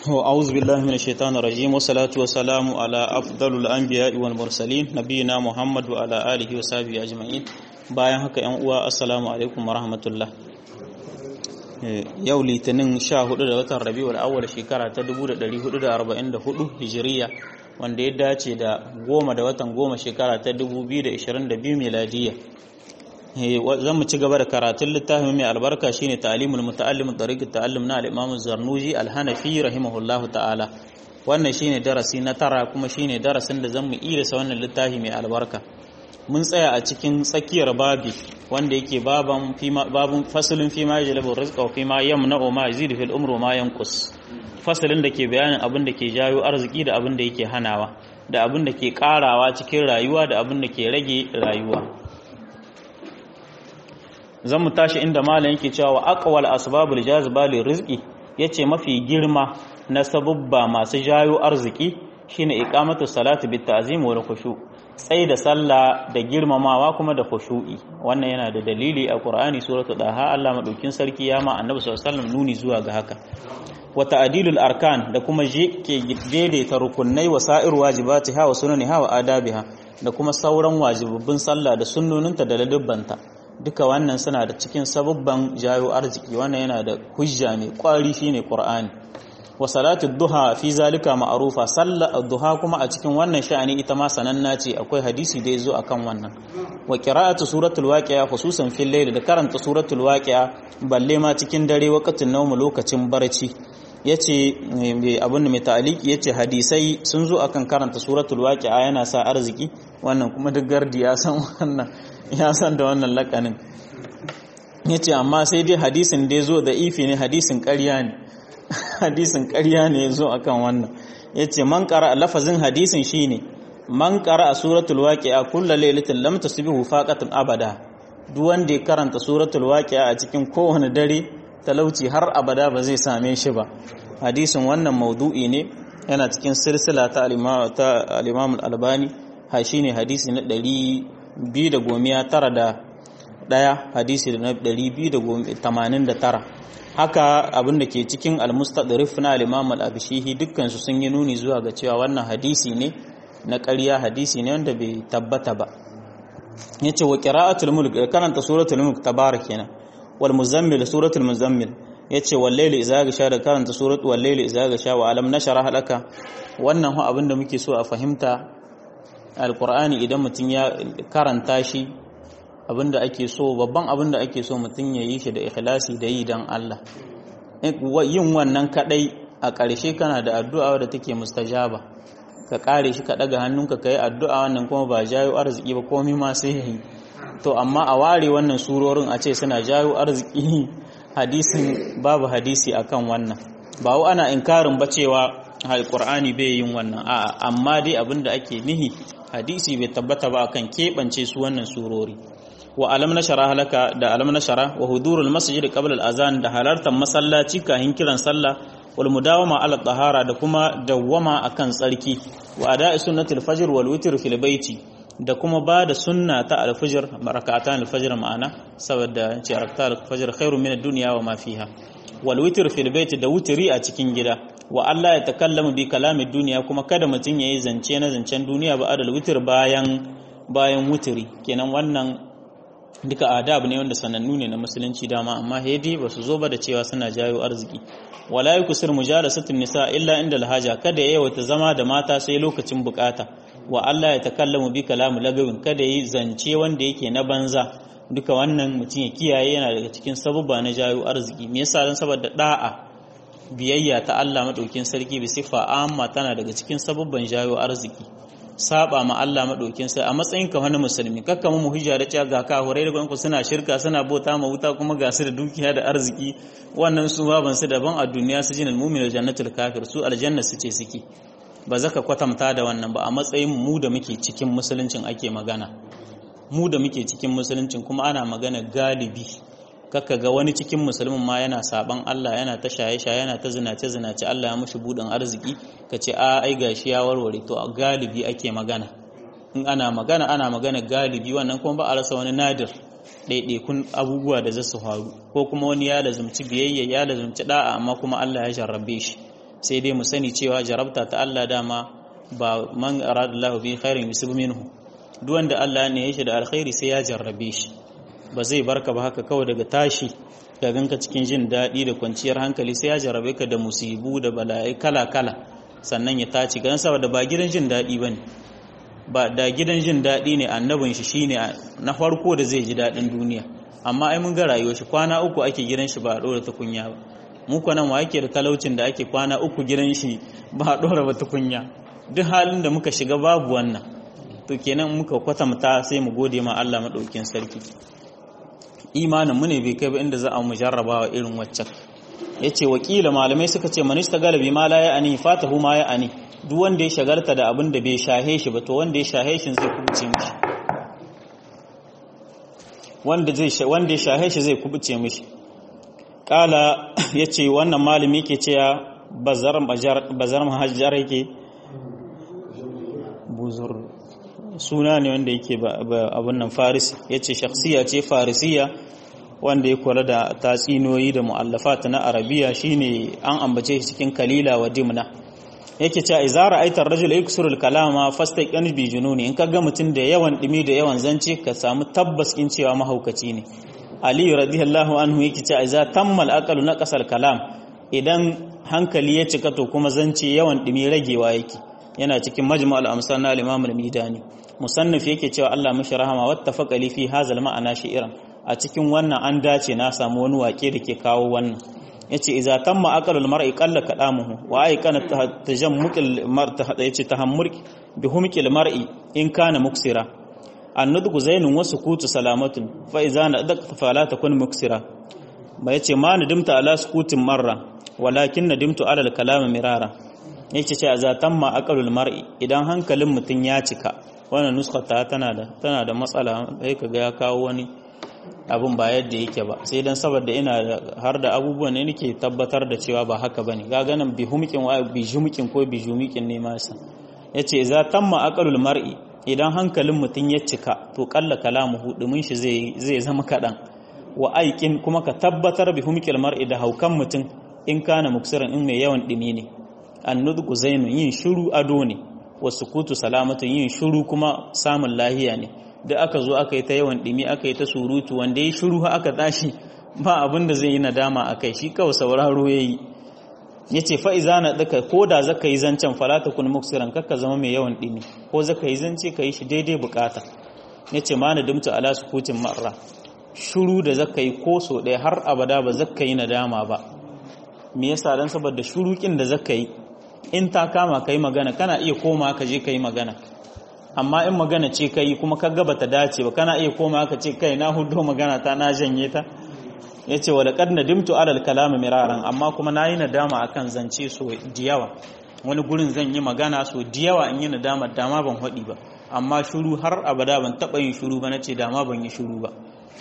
أعوذ بالله من الشيطان الرجيم والصلاة والسلام على أفضل الأنبياء والمرسلين نبينا محمد وعلى آله وصحبه أجمعين bayan haka ‘yan uwa assalamu alaikum warahmatullah yau litinin 14 da watan rabi'ul awwal shekara ta 1444 hijiriya wanda ya dace da goma da watan goma shekara ta 2022 miladiya zan mu ci gaba da karatun littafin mai albarka shine ta'limul muta'allim tariqat ta'allum na al-imam zarnuji al-hanafi rahimahullahu ta'ala wannan shine darasi na tara kuma shine darasin da zan mu irisa wannan littafi mai albarka mun tsaya a cikin tsakiyar babi wanda yake baban babun fasalin fi ma yajlabu rizqa wa fi ma yamna'u ma yazidu fil umri ma yanqus fasalin da ke bayanin abin da ke jayo arziki da abin da yake hanawa da abin da ke karawa cikin rayuwa da abin da ke rage rayuwa zan mu tashi inda malam yake cewa aqwal asbabul jaziba li rizqi yace mafi girma na sabubba masu jayo arziki shine iqamatu salati bit ta'zim wal khushu' tsaye da sallah da girmamawa kuma da khushu'i wannan yana da dalili a Qur'ani suratul Daha Allah madaukin sarki ya ma Annabi sallallahu alaihi wasallam nuni zuwa ga haka wa ta'dilul arkan da kuma je ke daidaita rukunai wa sa'ir wajibatiha wa sunaniha wa adabiha da kuma sauran wajibabbin sallah da sunnoninta da ladubbanta duka wannan suna da cikin sababban jayo arziki wannan yana da hujja mai kwari shine Qur'ani wa salatu duha fi zalika ma'rufa sallar duha kuma a cikin wannan sha'ani ita ma sananna ce akwai hadisi da yazo akan wannan wa qira'atu suratul waqi'a khususan fil layl da karanta suratul waqi'a balle ma cikin dare waqtin nawm lokacin barci yace abin mai ta'aliki yace hadisai sun zo akan karanta suratul waqi'a yana sa arziki wannan kuma duk gardi ya san wannan ya san da wannan lakanin yace amma sai dai hadisin da yazo da ifi ne hadisin ƙarya ne hadisin ƙarya ne ya zo a kan wannan ya ce man ƙara lafazin hadisin shi ne man ƙara a suratul waƙi'a kulla lailatin lam tasbihu faqatan abada duk wanda ya karanta suratul waƙi'a a cikin kowane dare talauci har abada ba zai same shi ba hadisin wannan maudu'i ne yana cikin silsila ta al-imam al-albani ha shine hadisi na 291 hadisi na 289 haka abin da ke cikin al-mustadrif na al-imam al-abishihi dukkan su sun yi nuni zuwa ga cewa wannan hadisi ne na ƙarya hadisi ne wanda bai tabbata ba yace wa qira'atul mulk karanta suratul mulk tabarak kenan wal muzammil suratul muzammil yace wal layli idza gasha da karanta suratul wal layli idza gasha wa alam nashara halaka wannan hu abin da muke so a fahimta alqur'ani idan mutun ya karanta shi abinda ake so babban abinda ake so mutum ya yi shi da ikhlasi da yi don Allah yin wannan kadai a ƙarshe kana da addu'a da take mustajaba ka kare shi ka daga hannunka ka yi addu'a wannan kuma ba jayo arziki ba komai ma sai yi to amma a ware wannan surorin a ce suna jayo arziki hadisin babu hadisi akan wannan ba wa ana inkarin ba cewa alqur'ani bai yin wannan a'a amma dai abinda ake nihi hadisi bai tabbata ba akan keɓance su wannan surori wa alam nashara halaka da alam nashara wa hudurul masjid qabla al-azan da halartar masallaci kahin kiran sallah wal mudawama ala tahara da kuma dawwama akan tsarki wa ada'i sunnatul fajr wal witr fil baiti da kuma ba da sunna ta al-fajr barakatan al-fajr ma'ana saboda ce rakata al-fajr khairu min ad-dunya wa ma fiha wal witr fil baiti da wutri a cikin gida wa Allah ya takallamu bi kalamin duniya kuma kada mutun yayi zance na zancen duniya ba adal witr bayan bayan wutri kenan wannan duka adab ne wanda sanannu ne na musulunci dama amma hedi ba su zo ba da cewa suna jayo arziki wala yukusir mujalasatun nisa illa inda alhaja kada yayi wata zama da mata sai lokacin bukata wa Allah ya takallamu bi kalamu lagawin kada yi zance wanda yake na banza duka wannan mutum ya kiyaye yana daga cikin sabubba na jayo arziki me yasa dan saboda da'a biyayya ta Allah madaukin sarki bi sifa amma tana daga cikin sabubban jayo arziki saba ma Allah madaukin sai a matsayin ka wani musulmi kakka mu hujja da cewa ga ka horai da ku suna shirka suna bauta ma wuta kuma ga su da dukiya da arziki wannan su baban su daban a duniya su jinal mu'min jannatul kafir su aljanna su ce suke ba zaka kwatanta da wannan ba a matsayin mu da muke cikin musuluncin ake magana mu da muke cikin musuluncin kuma ana magana galibi kakka ga wani cikin musulmin ma yana saban Allah yana ta shaye-shaye yana ta zinace-zinace Allah ya mushi budin arziki ka ce a ai gashi ya warware to a galibi ake magana in ana magana ana magana galibi wannan kuma ba a rasa wani nadir ɗaiɗaikun abubuwa da zasu faru ko kuma wani ya lazumci biyayya ya lazumci da'a amma kuma Allah ya jarrabe shi sai dai mu sani cewa jarabta ta Allah dama ba man aradallahu bi khairin yusib minhu duk wanda Allah ne ya shi da alkhairi sai ya jarrabe shi ba zai barka ba haka kawai daga tashi ka ganka cikin jin daɗi da kwanciyar hankali sai ya jarrabe ka da musibu da bala'i kala kala sannan ya tace gan saboda ba gidan jin daɗi bane ba da gidan jin daɗi ne annabin shi shine na farko da zai ji daɗin duniya amma ai mun ga rayuwar shi kwana uku ake gidan shi ba a ɗora tukunya ba mu ko nan wa yake da talaucin da ake kwana uku gidan shi ba a ɗora ba tukunya duk halin da muka shiga babu wannan to kenan muka kwatanta sai mu gode ma Allah madaukin sarki imanin mu ne bai kai ba inda za a mu jarrabawa irin waccan yace wakila malamai suka ce manista galabi ma la ya ani fatahu ma ya ani duk wanda ya shagalta da abin da bai shahe shi ba to wanda ya shahe shi zai kubuce mishi wanda zai wanda ya shahe shi zai kubuce mishi kala yace wannan malami yake cewa bazar bazar mahajjar yake buzur suna ne wanda yake abin nan faris yace shakhsiya ce farisiya wanda ya kula da tatsinoyi da mu'allafat na arabiya shine an ambace shi cikin kalila wa dimna yake cewa idza ra'aita ar-rajul yaksuru al-kalama fastaqin bi jununi in kaga mutum da yawan dimi da yawan zance ka samu tabbas in cewa mahaukaci ne ali radiyallahu anhu yake cewa idza tammal aqalu naqasal kalam idan hankali ya cika to kuma zance yawan dimi ragewa yake yana cikin majmu' al-amsal na al-imam al-midani musannif yake cewa Allah mishi rahama wattafaqa li fi hazal ma'ana shi'ran a cikin wannan an dace na samu wani wake da ke kawo wannan yace idza tamma aqalul mar'i qalla kalamuhu wa ay kana tajammukil mar'i yace tahammur bi humkil mar'i in kana muksira annudgu zainun wasu kutu salamatun fa idza nadaqta fala takun muksira ba yace ma nadimta ala sukutin marra walakin nadimtu ala al-kalam mirara yace ce idza tamma aqalul mar'i idan hankalin mutun ya cika wannan nuskata tana da tana da matsala sai kaga ya kawo wani abin ba yadda yake ba sai dan saboda ina har da abubuwan ne nake tabbatar da cewa ba haka bane ga ganin bi humkin wa bi jumukin ko bi jumukin ne masa yace idza tamma aqalul mar'i idan hankalin mutun ya cika to kalla kalamuhu dumin shi zai zai zama kadan wa aikin kuma ka tabbatar bi humkil mar'i da haukan mutun in kana muksiran in mai yawan dimi ne annudgu zainun yin shiru ado ne wa sukutu salamatun yin shiru kuma samun lahiya ne da aka zo aka yi ta yawan ɗimi aka yi ta surutu wanda ya shiru aka tashi ba abin da zai yi nadama a kai shi kawai sauraro ya yi ya ce fa'iza na ɗaka ko da zaka yi zancen falata kun muksiran kakka zama mai yawan ɗimi ko zaka yi zance ka yi shi daidai bukata ya ce ma na dimta ala sukutin marra shiru da zaka yi ko so ɗaya har abada ba zaka yi nadama ba me yasa dan saboda shurukin da zaka yi in ta kama ka yi magana kana iya koma ka je ka yi magana amma in magana ce kai kuma ka gaba ta dace ba kana iya koma ka ce kai na hudo magana ta na janye ta ya ce wadda kad nadimtu alal kalama miraran amma kuma na yi nadama akan zance so diyawa wani gurin zan yi magana so diyawa in yi nadama dama ban haɗi ba amma shuru har abada ban taɓa yin shuru ba na ce dama ban yi shuru ba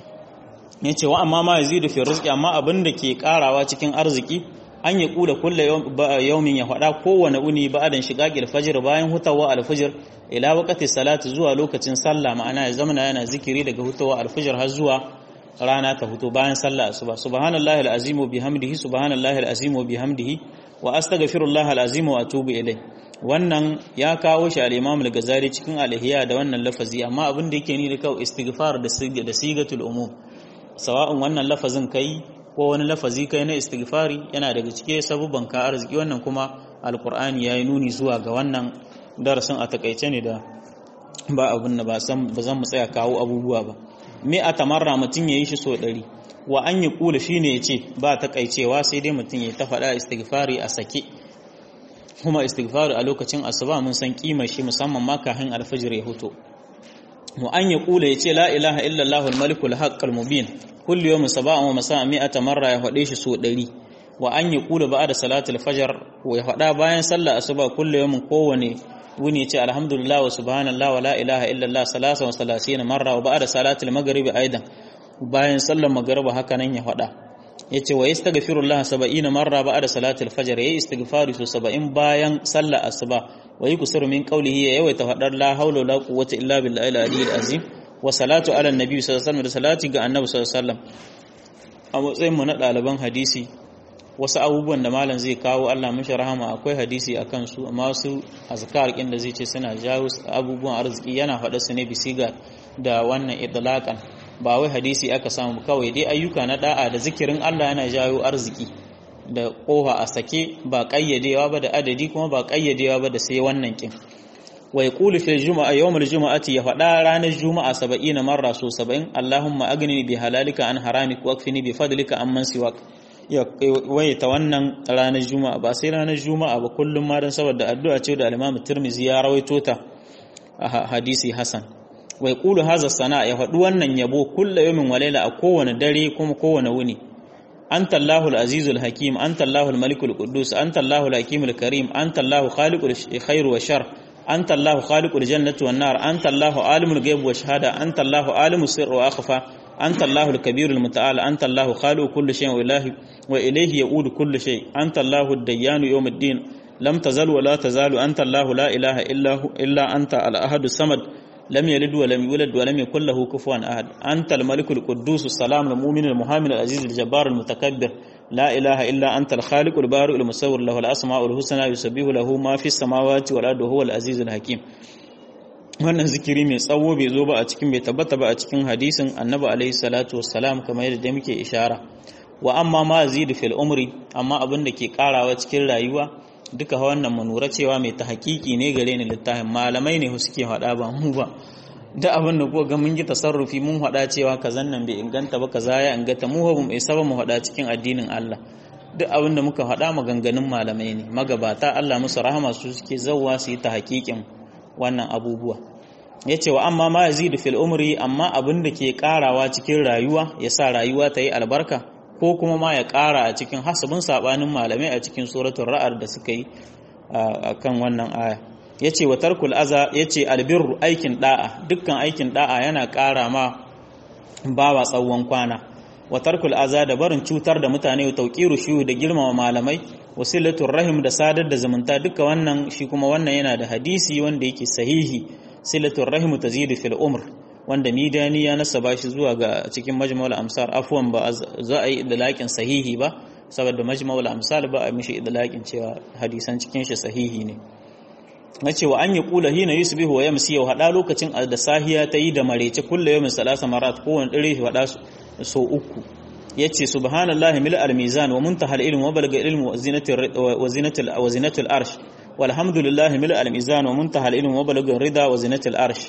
ya ce wa amma ma yazidu fi rizqi amma abin da ke karawa cikin arziki an yi kula kulla yaumin ya faɗa kowane uni ba'adan shiga alfajir bayan hutawa alfajir ila waqti salati zuwa lokacin sallah ma'ana ya zama yana zikiri daga hutawa alfajir har zuwa rana ta huto bayan sallah asuba subhanallahi alazim wa bihamdihi subhanallahi alazim wa bihamdihi wa astaghfirullah alazim wa atubu ilai wannan ya kawo shi al-imam al-ghazali cikin al-ihya da wannan lafazi amma abin da yake ni da kawai istighfar da da sigatul umum sawa'un wannan lafazin kai ko wani lafazi kai na istighfari yana daga cike sabubban ka arziki wannan kuma alqur'ani yayi nuni zuwa ga wannan darasin a takaice ne da ba abun da ba san ba zan mu tsaya kawo abubuwa ba me a tamarra mutun yayi shi so ɗari wa an yi kula shine yace ba takaicewa sai dai mutun ya ta faɗa istighfari a sake kuma istighfari a lokacin asuba mun san kimar shi musamman ma kafin alfajir ya huto wa an yi kula yace la ilaha illallah al-malikul haqqul mubin kullu yawmin saba'an wa masa'an mi'ata marra ya faɗe shi so ɗari wa an yi kula ba da salatul fajar wa ya faɗa bayan sallah asuba kullu yawmin kowane wuni ce alhamdulillah wa subhanallah wa la ilaha illallah salasa wa salasina marra wa ba'da salatul maghribi aidan bayan sallar magriba haka nan ya faɗa yace wa yastaghfirullah 70 marra ba'da salatul fajr yayi istighfari so 70 bayan sallar asuba wa yuksiru min qawlihi ya yawaita faɗar la hawla wa la quwwata illa billahi al-aliyyil azim wa salatu ala nabi sallallahu alaihi wasallam da salati ga annabi sallallahu alaihi wasallam a matsayin mu na ɗaliban hadisi wasu abubuwan da malam zai kawo Allah mishi rahama akwai hadisi a kansu amma wasu azkar kin da zai ce suna jawo abubuwan arziki yana faɗa su ne bisiga da wannan idlaqan ba wai hadisi aka samu kawai dai ayyuka na da'a da zikirin Allah yana jawo arziki da koha a sake ba kayyadewa ba da adadi kuma ba kayyadewa ba da sai wannan kin wa yaqulu fi juma'a yawmul juma'ati ya faɗa ranar juma'a 70 marra so 70 Allahumma agni bi halalika an haramik wa akfini bi fadlika amman siwak ya waita wannan ranar juma'a ba sai ranar juma'a ba kullum ma dan saboda addu'a ce da al-Imam Tirmidhi ya rawaito ta a hadisi Hasan wa yaqulu hadha sana ya faɗi wannan yabo kullu yawmin wa layla a kowane dare kuma kowane wuni anta Allahul Azizul Hakim anta Allahul Malikul Quddus anta Allahul Hakimul Karim anta Allahu Khaliqul Khair wa Shar anta Allahu Khaliqul Jannati wan Nar anta Allahu Alimul Ghaib wa Shahada anta Allahu Alimus Sirr wa Akhfa anta Allahul Kabirul Muta'al anta Allahu Khaliqu kulli shay'in wa ilahi wa ilayhi ya'udu kullu shay anta Allahud Dayyanu yawmiddin lam tazal wa la tazalu anta Allahu la ilaha illa hu illa anta al-ahadus samad لم يلد ولم يولد ولم يكن له كفوا أحد أنت الملك القدوس السلام المؤمن المهامن العزيز الجبار المتكبر لا إله إلا أنت الخالق البارئ المصور له الأسماء الحسنى يسبح له ما في السماوات والأرض وهو العزيز الحكيم wannan zikiri mai tsawo bai zo ba a cikin bai tabbata ba a cikin hadisin annabi alaihi salatu wassalam kamar yadda muke ishara wa amma ma zidu fil umri amma abin da ke karawa cikin rayuwa duka wannan manura cewa mai ta hakiki ne gare ni littafin malamai ne suke faɗa ba mu ba da abin da kuka ga mun yi tasarrufi mun faɗa cewa kazan nan bai inganta ba kaza ya inganta mu ba mu isa ba mu faɗa cikin addinin Allah duk abin da muka faɗa maganganun malamai ne magabata Allah musu rahama su suke zawwa su yi ta hakikin wannan abubuwa yace wa amma ma yazidu fil umri amma abin da ke karawa cikin rayuwa yasa rayuwa ta yi albarka ko kuma ma ya ƙara a cikin hasabin saɓanin malamai a cikin suratun ra'ar da suka yi a kan wannan aya ya ce wa tarkul aza ya ce albirru aikin ɗa'a dukkan aikin ɗa'a yana ƙara ma bawa tsawon kwana wa tarkul aza da barin cutar da mutane wa tauƙiru shuhu da girmama malamai wasilatun rahim da sadar da zumunta duka wannan shi kuma wannan yana da hadisi wanda yake sahihi silatun rahim tazidu fil umr wanda midani ya nasaba shi zuwa ga cikin majma'ul amsar afwan ba za a yi idlaqin sahihi ba saboda majma'ul amsal ba a mishi idlaqin cewa hadisan cikin shi sahihi ne nace wa an yi kula hina yusbihu wa yamsi wa hada lokacin da sahiya ta yi da marece kullu yawmin salasa marat kowane dare shi hada so uku yace subhanallahi mil al-mizan wa muntaha al-ilm wa balagha al-ilm wa zinatul wa zinatul wa zinatul arsh walhamdulillahi mil al-mizan wa muntaha al-ilm wa balagha rida wa zinatul arsh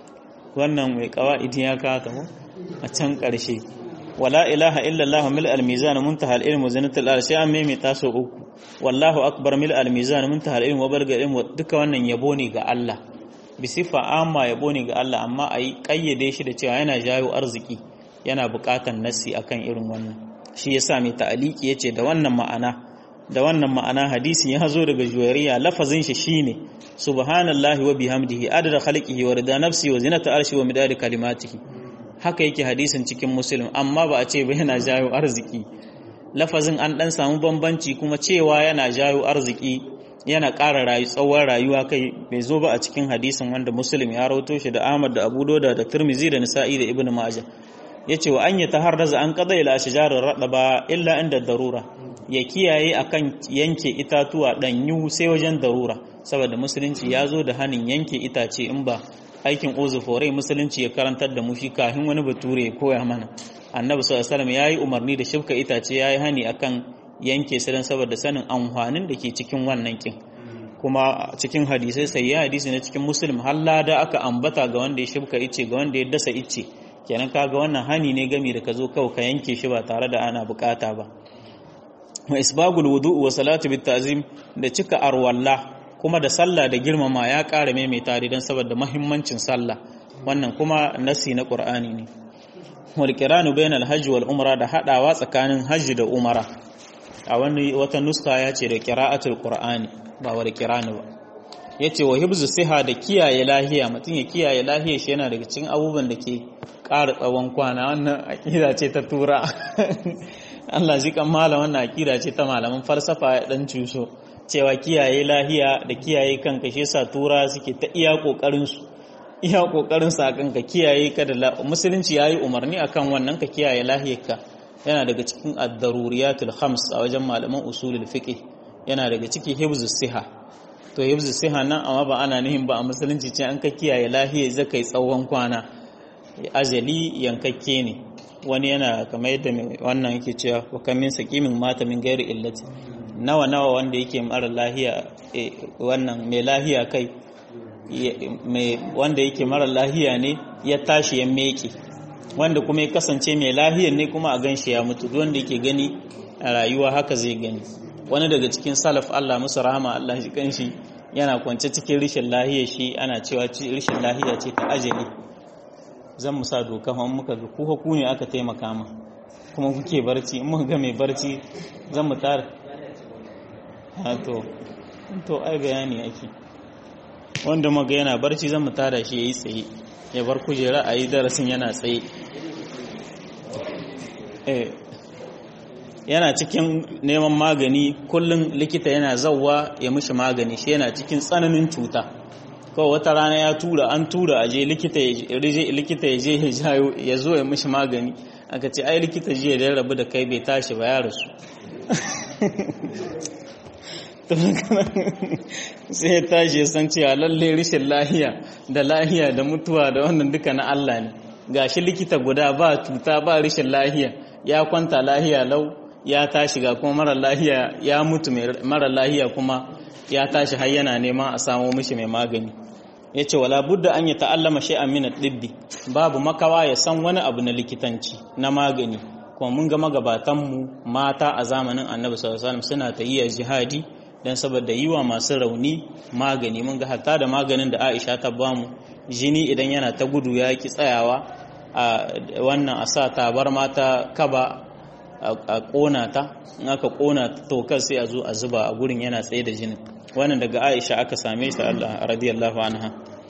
wannan mai kawa'idi ya kata mu a can ƙarshe wala ilaha illallah mil al-mizan muntaha al-ilm wa zinatul arsh an mai taso uku wallahu akbar mil al-mizan muntaha al-ilm wa balagha al-ilm duka wannan yabo ne ga Allah bi sifa amma yabo ne ga Allah amma ayi kayyade shi da cewa yana jayo arziki yana buƙatan nassi akan irin wannan shi yasa mai ta'aliki yace da wannan ma'ana da wannan ma'ana hadisi ya zo daga juwariya lafazin shi shine subhanallahi wa bihamdihi adada khalqihi wa rida nafsi wa zinata arshi wa midadi kalimatihi haka yake hadisin cikin muslim amma ba a ce ba yana jayo arziki lafazin an dan samu bambanci kuma cewa yana jayo arziki yana ƙara rayu tsawon rayuwa kai bai zo ba a cikin hadisin wanda muslim ya rawato shi da ahmad da abu dauda da tirmizi da nisa'i da ibnu majah yace wa an yataharraza an qada ila ashjarir radaba illa inda darura ya kiyaye akan yanke itatuwa danyu sai wajen darura saboda musulunci ya zo da hanin yanke itace in ba aikin uzufore musulunci ya karantar da mu shi kafin wani bature ya koya mana annabi sallallahu alaihi wasallam yayi umarni da shifka itace yayi hani akan yanke su dan saboda sanin amfanin da ke cikin wannan kin kuma cikin hadisai sai ya hadisi na cikin muslim halla da aka ambata ga wanda ya shifka ice ga wanda ya dasa ice kenan kaga wannan hani ne gami da ka zo kawai ka yanke shi ba tare da ana bukata ba wa isbagul wudu wa salatu bit ta'zim da cika arwalla kuma da sallah da girmama ya ƙara maimaita don saboda mahimmancin sallah wannan kuma nasi na qur'ani ne wal qiranu bainal hajji wal umra da hadawa tsakanin hajji da umara a wani wata nuska ya ce da qira'atul qur'ani ba wal qiranu ba yace wa hibzu siha da kiyaye lahiya mutum ya kiyaye lahiya shi yana daga cikin abubuwan da ke ƙara tsawon kwana wannan aqida ce ta tura Allah ji kan malam wannan aqida ce ta malaman falsafa ya dan cuso cewa kiyaye lahiya da kiyaye kanka shi yasa tura suke ta iya kokarin su iya kokarin sa kanka kiyaye ka da musulunci yayi umarni akan wannan ka kiyaye lahiyarka yana daga cikin ad-daruriyatul khams a wajen malaman usulul fiqh yana daga ciki hibzus siha to hibzus siha nan amma ba ana nihin ba a musulunci ce an ka kiyaye lahiya zakai tsawon kwana ajali yankakke ne wani yana kamar yadda wannan yake cewa wa kam min saqimin mata min ghairi illati nawa nawa wanda yake mara lahiya wannan mai lahiya kai mai wanda yake mara lahiya ne ya tashi ya meke wanda kuma ya kasance mai lahiyar ne kuma a ganshi ya mutu duk wanda yake gani a rayuwa haka zai gani wani daga cikin salaf Allah musu rahama Allah shi kanshi yana kwance cikin rishin lahiyar shi ana cewa rishin lahiya ce ta ajali zan musa doka kuma muka ga ku ku ne aka taimaka ma kuma kuke barci in muka ga mai barci zan mu tara ha to to ai bayani ake wanda muka yana barci zan mu tara shi yayi tsaye ya bar kujera a yi darasin yana tsaye eh yana cikin neman magani kullum likita yana zauwa ya mishi magani shi yana cikin tsananin cuta kawai wata rana ya tura an tura a je likita ya je ya jayo ya zo ya mishi magani aka ce ai likita jiya da ya rabu da kai bai tashi ba ya rasu sai ya tashi ya san cewa lalle rishin lahiya da lahiya da mutuwa da wannan duka na Allah ne gashi likita guda ba cuta ba rishin lahiya ya kwanta lahiya lau ya tashi ga kuma mara lahiya ya mutu mara lahiya kuma ya tashi har yana neman a samo mishi mai magani ya ce wala budda an yi ta'allama shay'an min ad-dibbi babu makawa ya san wani abu na likitanci na magani kuma mun ga magabatanmu mata a zamanin annabi sallallahu alaihi wasallam suna ta yi jihadi dan saboda yiwa masu rauni magani mun ga hatta da maganin da Aisha ta bamu jini idan yana ta gudu ya ki tsayawa a wannan a sa tabar mata kaba a kona ta in aka kona tokar sai a zo a zuba a gurin yana tsaye da jinin wannan daga Aisha aka same shi Allah radiyallahu anha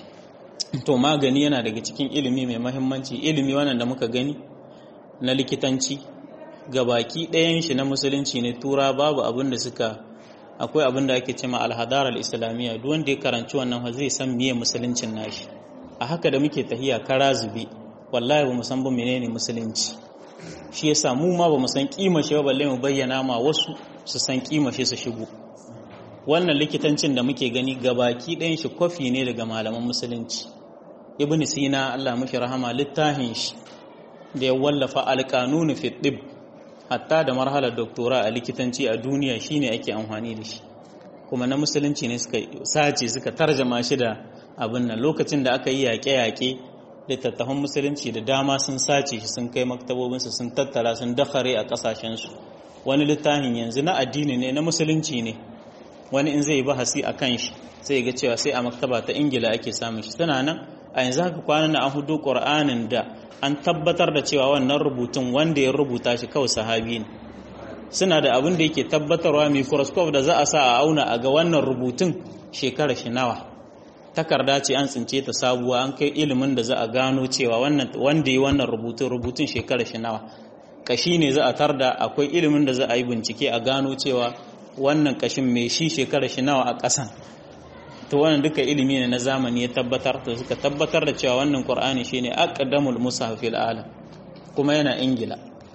to magani yana daga cikin ilimi mai mahimmanci ilimi wannan da muka gani na likitanci gabaki ɗayan shi na musulunci ne tura babu abin da suka akwai abin da ake cewa alhadar al-islamiyya duk wanda ya karanci wannan zai san miye musuluncin nashi a haka da muke tahiya kara zube wallahi ba mu san ba menene musulunci shi yasa mu ma ba mu san kima shi ba balle mu bayyana ma wasu su san kima shi su shigo wannan likitancin da muke gani gabaki ɗayan shi kwafi ne daga malaman musulunci ibn sina Allah mashi rahama littafin shi da ya wallafa alƙanunu fi ɗib hatta da marhalar doktora a likitanci a duniya shine ake amfani da shi kuma na musulunci ne suka sace suka tarjama shi da abin nan lokacin da aka yi yaƙe-yaƙe littattafan musulunci da dama sun sace shi sun kai maktabobinsu sun tattara sun dakare a ƙasashensu wani littafin yanzu na addini ne na musulunci ne wani in zai bahasi a kan shi sai ga cewa sai a maktaba ta ingila ake samun shi tana nan a yanzu haka kwanan na an hudu ƙur'anin da an tabbatar da cewa wannan rubutun wanda ya rubuta shi kawai sahabi ne suna da abin da yake tabbatarwa microscope da za a sa a auna a ga wannan rubutun shekara shi nawa takarda ce an tsince ta sabuwa an kai ilimin da za a gano cewa wannan wanda yi wannan rubutun rubutun shekara shi nawa kashi ne za a tarda akwai ilimin da za a yi bincike a gano cewa wannan kashin mai shi shekara shi nawa a ƙasan to wannan duka ilimi ne na zamani ya tabbatar to suka tabbatar da cewa wannan qur'ani shine aqdamul mushaf fil alam kuma yana ingila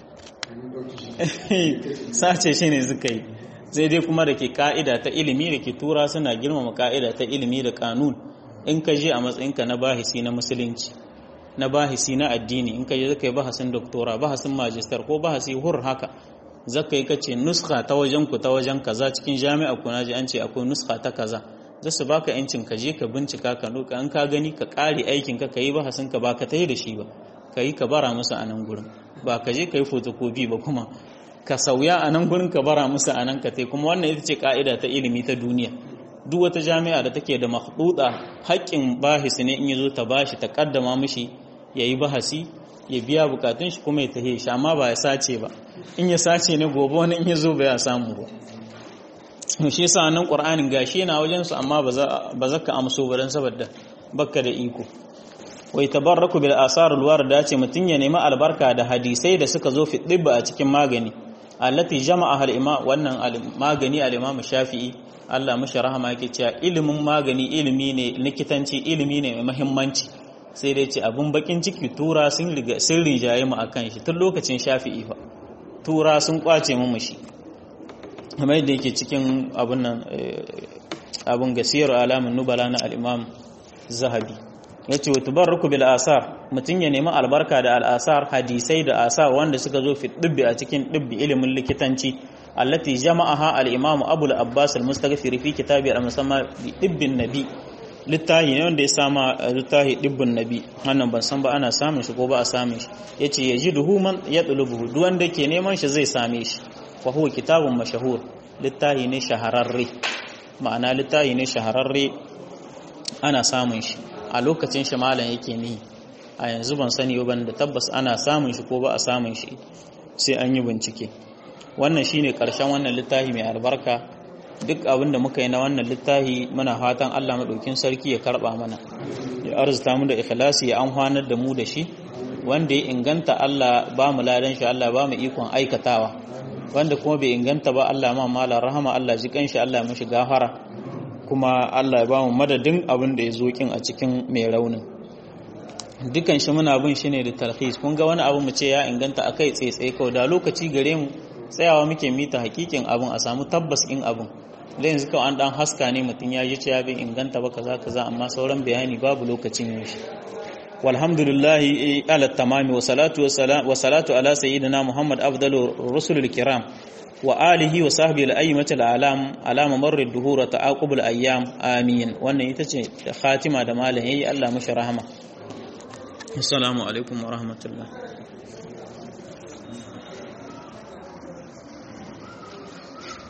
sace shi ne suka yi sai dai kuma da ke ka'ida ta ilimi da ke tura suna girmama ka'ida ta ilimi da kanun in ka je a matsayinka na bahisi na musulunci na bahisi na addini in ka je zaka yi bahasin doktora bahasin majistar ko bahasi hur haka zaka yi kace nuska ta wajen ku ta wajen kaza cikin jami'a ku naji an ce akwai nuska ta kaza za su baka yancin ka je ka bincika ka nuka an ka gani ka kare aikin ka yi bahasin ka ba ka tayi da shi ba ka yi ka bara musu a nan gurin ba ka je ka yi fotokofi ba kuma ka sauya a nan gurin ka bara musu a nan ka tai kuma wannan ita ce ka'ida ta ilimi ta duniya duk wata jami'a da take da makhduda haƙƙin bahisi ne in yazo ta bashi ta kaddama mishi yayi bahasi ya biya bukatun shi kuma ya tahe shi amma ba ya sace ba in ya sace ne gobe wani in yazo ba ya samu ba shi yasa nan qur'anin gashi yana wajen su amma ba za ka amso ba dan saboda bakka da iko wai tabarraku bil asarul warda ce mutun ya nemi albarka da hadisai da suka zo fi dibba a cikin magani allati jama'a al ima wannan magani al imam shafi'i Allah mashi rahama yake cewa ilimin magani ilimi ne likitanci ilimi ne mai muhimmanci sai dai ce abun bakin ciki tura sun riga sun rinjaye mu akan shi tun lokacin shafi'i fa tura sun kwace mu shi kamar yadda yake cikin abun nan abun gasiyar alamun nubala na al-imam zahabi yace wa tubarruku bil asar mutun ya nemi albarka da al-asar hadisai da asar wanda suka zo fi dibbi a cikin dibbi ilimin likitanci allati jama'aha al-imam abul abbas al-mustaghfir fi kitabi al-musamma bi dibbin nabi littahi ne wanda ya sama littahi dibbin nabi wannan ban san ba ana samun shi ko ba a samun shi yace yajiduhu man yatlubuhu duk wanda ke neman shi zai same shi wa huwa kitabun mashahur littahi ne shahararre ma'ana littahi ne shahararre ana samun shi a lokacin shi malam yake ni a yanzu ban sani ban da tabbas ana samun shi ko ba a samun shi sai an yi bincike wannan shine karshen wannan littafi mai albarka duk abin da muka yi na wannan littafi muna fatan Allah madaukin sarki ya karba mana ya arzuta mu da ikhlasi ya amfanar da mu da shi wanda ya inganta Allah ba mu ladan shi Allah ba mu ikon aikatawa wanda kuma bai inganta ba Allah ma mala rahama Allah ji kanshi Allah mishi gafara kuma Allah ya ba mu madadin abin da ya zo kin a cikin mai raunin dukan shi muna bin shi ne da talhis kun ga wani abu mu ce ya inganta akai tsaye kawai da lokaci gare mu tsayawa muke mita hakikin abin a samu tabbas in abin da yanzu kawai an dan haska ne mutum ya ji cewa bai inganta ba kaza kaza amma sauran bayani babu lokacin yin shi walhamdulillahi ala tamami wa salatu wa salatu ala sayyidina muhammad afdalu rusulul kiram wa alihi wa sahbihi al-ayyimati al-alam ala mamarri ad-duhur wa ta'aqub al-ayyam amin wannan ita ce khatima da malam yayi Allah mashi rahama assalamu alaikum wa rahmatullah